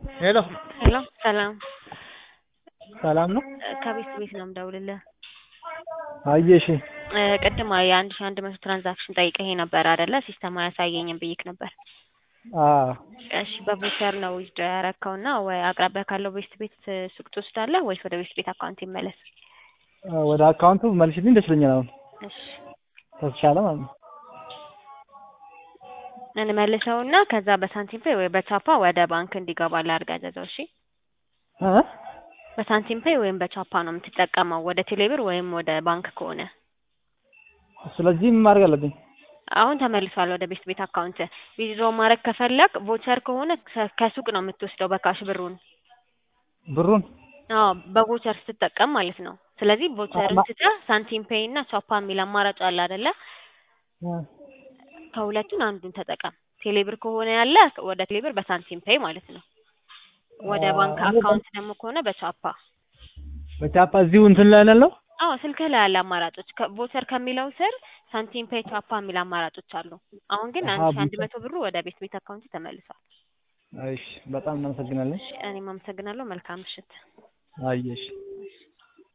ሄሎ ሄሎ ሰላም ሰላም ነው? ከቤት ቤት ነው የምደውልልህ። አየሽ እ ቅድም የአንድ ሺህ አንድ መቶ ትራንዛክሽን ጠይቀኸኝ ነበር አይደለ? ሲስተም አያሳየኝም ብዬሽ ነበር። አዎ እሺ በቮቸር ነው ዊዝድሮ ያረከው እና ወይ አቅራቢያ ካለው ቤት ቤት ሱቅ ትወስዳለህ ወይስ ወደ ቤት ቤት አካውንት ይመለስ? ወደ አካውንቱ መልሽልኝ ደስ ይለኛል። አሁን እሺ ከተቻለ ማለት ነው። እንመልሰውና ከዛ በሳንቲም ፔይ ወይ በቻፓ ወደ ባንክ እንዲገባ ላድርግ አዘዘው። እሺ እ በሳንቲም ፔይ ወይም በቻፓ ነው የምትጠቀመው ወደ ቴሌብር ወይም ወደ ባንክ ከሆነ ስለዚህ ምን ማድረግ አለብኝ? አሁን ተመልሷል ወደ ቤት ቤት አካውንት። ዊዝድሮ ማድረግ ከፈለግ ቮቸር ከሆነ ከ- ከሱቅ ነው የምትወስደው በካሽ ብሩን። ብሩን አዎ በቮቸር ስትጠቀም ማለት ነው። ስለዚህ ቮቸርን ማ- ትተህ ሳንቲም ፔይ እና ቻፓ የሚል አማራጭ አለ አይደለ? እ ከሁለቱን አንዱን ተጠቀም። ቴሌብር ከሆነ ያለ ወደ ቴሌብር በሳንቲም ፔይ ማለት ነው። ወደ አ- ባንክ እኔ አካውንት ደግሞ ከሆነ በቻፓ። በቻፓ እዚሁ እንትን ላይ ነው ያለው። አዎ ስልክህ ላይ ያለ አማራጮች ቮቸር ከሚለው ስር ሳንቲም ፔይ፣ ቻፓ የሚል አማራጮች አሉ። አሁን ግን አንድ አሀ ሺህ አንድ ቮቸር መቶ ብሩ ወደ ቤት ቤት አካውንት ተመልሷል። እሺ በጣም እናመሰግናለን። እሺ እኔም አመሰግናለሁ። መልካም ምሽት። አየሽ